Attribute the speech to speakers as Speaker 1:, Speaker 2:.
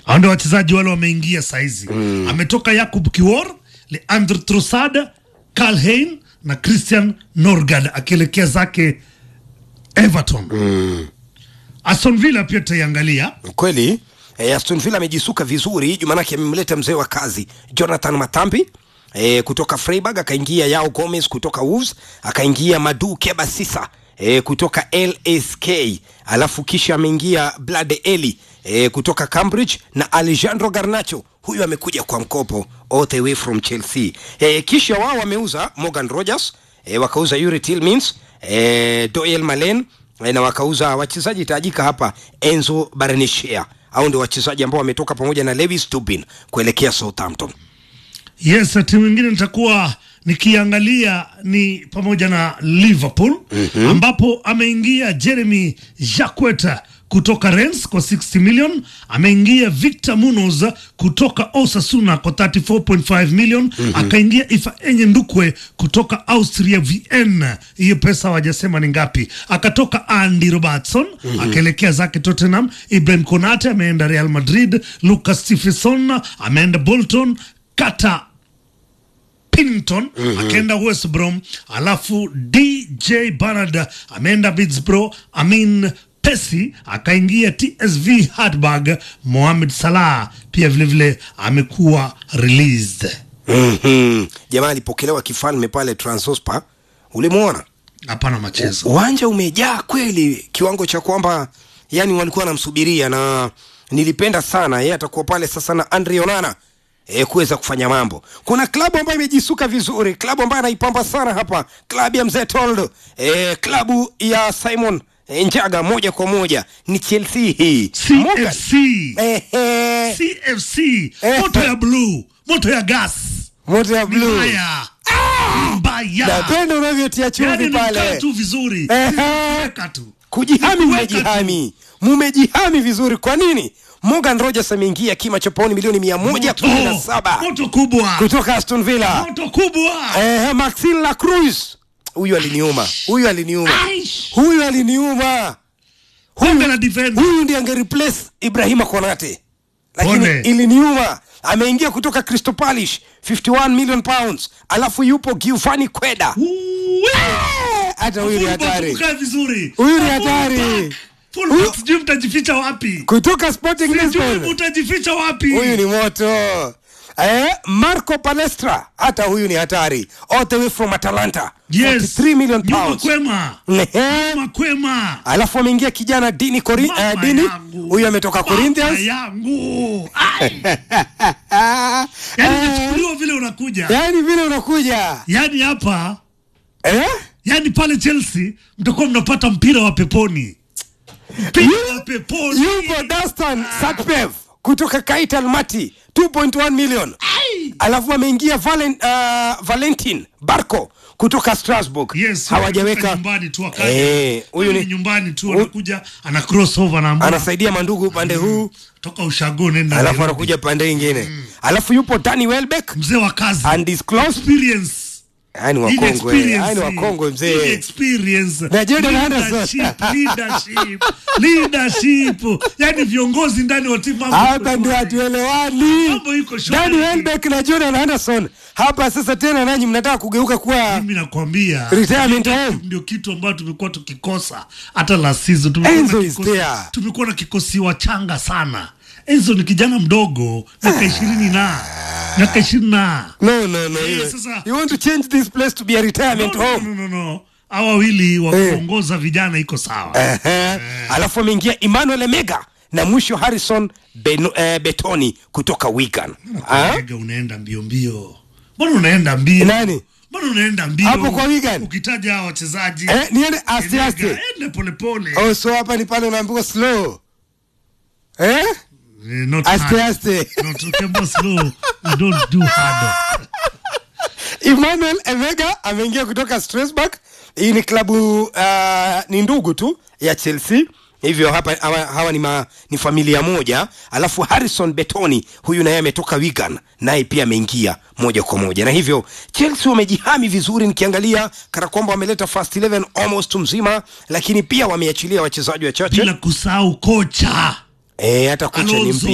Speaker 1: hao ndio wachezaji wale wameingia saizi mm. ametoka Yakub Kiwor Leandro Trossard Karl Hein na Christian Norgard akielekea zake Everton mm. Aston Villa pia tutaiangalia
Speaker 2: kweli eh, Aston Villa amejisuka vizuri jumanake amemleta mzee wa kazi Jonathan Matambi eh, kutoka Freiburg akaingia Yao Gomez kutoka Wolves akaingia Madu Keba Sisa eh, kutoka LSK alafu kisha ameingia Blade Eli eh, kutoka Cambridge na Alejandro Garnacho huyu amekuja kwa mkopo all the way from Chelsea eh, kisha wao wameuza Morgan Rogers eh, wakauza Yuri Tillmans eh, Doyle Malen eh, na wakauza wachezaji tajika hapa Enzo Barnechea au ndio wachezaji ambao wametoka pamoja na Lewis Tubin kuelekea Southampton
Speaker 1: yes timu ingine nitakuwa nikiangalia ni pamoja na Liverpool mm-hmm. ambapo ameingia Jeremy Jacquet kutoka Rennes kwa 60 million, ameingia Victor Munoz kutoka Osasuna kwa 34.5 million mm-hmm. akaingia Ifeanyi Ndukwe kutoka Austria Vienna, hiyo pesa hawajasema ni ngapi. Akatoka Andy Robertson mm-hmm. akaelekea zake Tottenham. Ibrahim Konate ameenda Real Madrid, Lucas Stephenson ameenda Bolton, Kata Pennington mm-hmm. akaenda West Brom, alafu DJ Bernard ameenda Middlesbrough, Amin Pesi akaingia TSV Hartberg. Mohamed Salah pia vilevile vile amekuwa released.
Speaker 2: mm-hmm. jamaa alipokelewa kifalme pale Transospa, ulimwona
Speaker 1: Hapana machezo
Speaker 2: uwanja umejaa kweli kiwango cha kwamba yani walikuwa wanamsubiria na nilipenda sana yeye atakuwa pale sasa na Andre Onana e, kuweza kufanya mambo. Kuna klabu ambayo imejisuka vizuri, klabu ambayo anaipamba sana hapa, klabu ya mzee Toldo, e, klabu ya Simon e, Njaga moja kwa moja ni Chelsea hii Morgan.
Speaker 1: CFC
Speaker 2: Ehe,
Speaker 1: CFC
Speaker 2: Eh.
Speaker 1: moto ya blue, moto ya gas
Speaker 2: moto ya blue.
Speaker 1: mbaya mbaya,
Speaker 2: Napenda unavyotia
Speaker 1: yani
Speaker 2: chumvi
Speaker 1: ni mkaa
Speaker 2: pale,
Speaker 1: tu vizuri,
Speaker 2: Ehe.
Speaker 1: weka tu
Speaker 2: kujihami,
Speaker 1: Weka tu.
Speaker 2: mmejihami, mmejihami vizuri. Kwa nini? Morgan Rogers ameingia kima cha pauni milioni mia moja kumi na saba
Speaker 1: moto kubwa,
Speaker 2: kutoka Aston Villa.
Speaker 1: moto kubwa.
Speaker 2: Eh, Maxine Lacroix huyu aliniuma, huyu aliniuma,
Speaker 1: Aish.
Speaker 2: huyu aliniuma.
Speaker 1: Kombe la defender.
Speaker 2: Huyu ndiye angereplace Ibrahima Konate, lakini
Speaker 1: Pole.
Speaker 2: iliniuma. Ameingia kutoka Crystal Palace 51 million pounds, alafu yupo Giovanni Queda.
Speaker 1: Uwe.
Speaker 2: Eh, Hata huyu ni
Speaker 1: Fullback
Speaker 2: hatari
Speaker 1: mkae vizuri.
Speaker 2: Huyu ni
Speaker 1: Fullback.
Speaker 2: hatari.
Speaker 1: Fullback
Speaker 2: Huyu-
Speaker 1: sijui mtajificha wapi,
Speaker 2: kutoka Sporting
Speaker 1: sijui
Speaker 2: Lisbon.
Speaker 1: mtajificha wapi.
Speaker 2: Huyu ni moto. Eh, Marco Palestra, hata huyu ni hatari. All the way from Atalanta.
Speaker 1: Yes.
Speaker 2: 43 million
Speaker 1: Nyuma
Speaker 2: pounds.
Speaker 1: kwema,
Speaker 2: Ehe.
Speaker 1: nyuma kwema.
Speaker 2: alafu ameingia kijana dini Cori,
Speaker 1: Mama
Speaker 2: uh, dini
Speaker 1: yangu.
Speaker 2: huyu ametoka
Speaker 1: Mama
Speaker 2: Corinthians
Speaker 1: yangu. Ai.
Speaker 2: Ah,
Speaker 1: Yaani
Speaker 2: eh,
Speaker 1: umechukuliwa vile unakuja.
Speaker 2: yaani vile unakuja
Speaker 1: Yaani hapa,
Speaker 2: eh?
Speaker 1: yaani pale Chelsea mtakuwa mnapata mpira wa peponi. Mpira wa peponi.
Speaker 2: yupo Dastan Sakpev kutoka Kait Almaty 2.1 million
Speaker 1: Ai.
Speaker 2: alafu ameingia Valen, uh, Valentin Barco kutoka Strasbourg
Speaker 1: Yes,
Speaker 2: hawajaweka
Speaker 1: nyumbani tu akaja.
Speaker 2: Eh, huyu
Speaker 1: ni
Speaker 2: ni
Speaker 1: nyumbani tu anakuja ana crossover na
Speaker 2: anasaidia mandugu upande huu
Speaker 1: toka ushago nenda
Speaker 2: alafu
Speaker 1: Nairobi.
Speaker 2: anakuja pande ingine alafu yupo Danny Welbeck
Speaker 1: mzee wa kazi
Speaker 2: undisclosed
Speaker 1: experience
Speaker 2: yani
Speaker 1: Ile
Speaker 2: wakongwe
Speaker 1: experience.
Speaker 2: yani wakongwe
Speaker 1: Ile
Speaker 2: mzee
Speaker 1: experience
Speaker 2: Na Jordan
Speaker 1: leadership
Speaker 2: Henderson.
Speaker 1: leadership leadership yani viongozi ndani wa timu mambo
Speaker 2: hapa
Speaker 1: iko
Speaker 2: ndio
Speaker 1: shwari.
Speaker 2: hatuelewani
Speaker 1: Mambo iko shwari.
Speaker 2: Danny Welbeck na Jordan Henderson hapa sasa tena nanyi mnataka kugeuka kuwa
Speaker 1: mimi nakwambia
Speaker 2: retirement home
Speaker 1: ndio kitu ambayo tumekuwa tukikosa hata la season tumekuwa
Speaker 2: Enzo
Speaker 1: na
Speaker 2: is
Speaker 1: kikosi-
Speaker 2: there.
Speaker 1: tumekuwa na kikosi wachanga sana Enzo ni kijana mdogo miaka ishirini na miaka ishirini na
Speaker 2: no no no
Speaker 1: Eh,
Speaker 2: you,
Speaker 1: sasa-
Speaker 2: you want to change this place to be a
Speaker 1: no,
Speaker 2: retirement
Speaker 1: no,
Speaker 2: home
Speaker 1: no, no, no. hawa wawili wa
Speaker 2: Eh.
Speaker 1: kuongoza vijana iko sawa
Speaker 2: Ehe. alafu ameingia Emmanuel Emega na mwisho Harrison Beno, eh, Betoni kutoka Wigan Ah?
Speaker 1: Ega unaenda mbio mbio mbona unaenda mbio
Speaker 2: Nani?
Speaker 1: mbona unaenda mbio
Speaker 2: Hapo kwa Wigan?
Speaker 1: ukitaja hawa wachezaji
Speaker 2: eh, niende aste
Speaker 1: Enega,
Speaker 2: aste
Speaker 1: ende polepole
Speaker 2: oh so hapa ni pale unaambiwa slow eh
Speaker 1: Eh, not
Speaker 2: aste
Speaker 1: hard.
Speaker 2: aste
Speaker 1: Not ukiambiwa slow we don't do hard
Speaker 2: Emmanuel Emega ameingia kutoka Strasbourg. Hii ni klabu uh, ni ndugu tu ya Chelsea hivyo hapa hawa, hawa ni, ma, ni familia moja alafu Harrison Betoni huyu naye ametoka Wigan naye pia ameingia moja kwa moja na hivyo Chelsea wamejihami vizuri nikiangalia kana kwamba wameleta first 11 almost mzima lakini pia wameachilia wachezaji wachache
Speaker 1: bila kusahau kocha
Speaker 2: eh hata kocha ni
Speaker 1: Alonso.
Speaker 2: mpya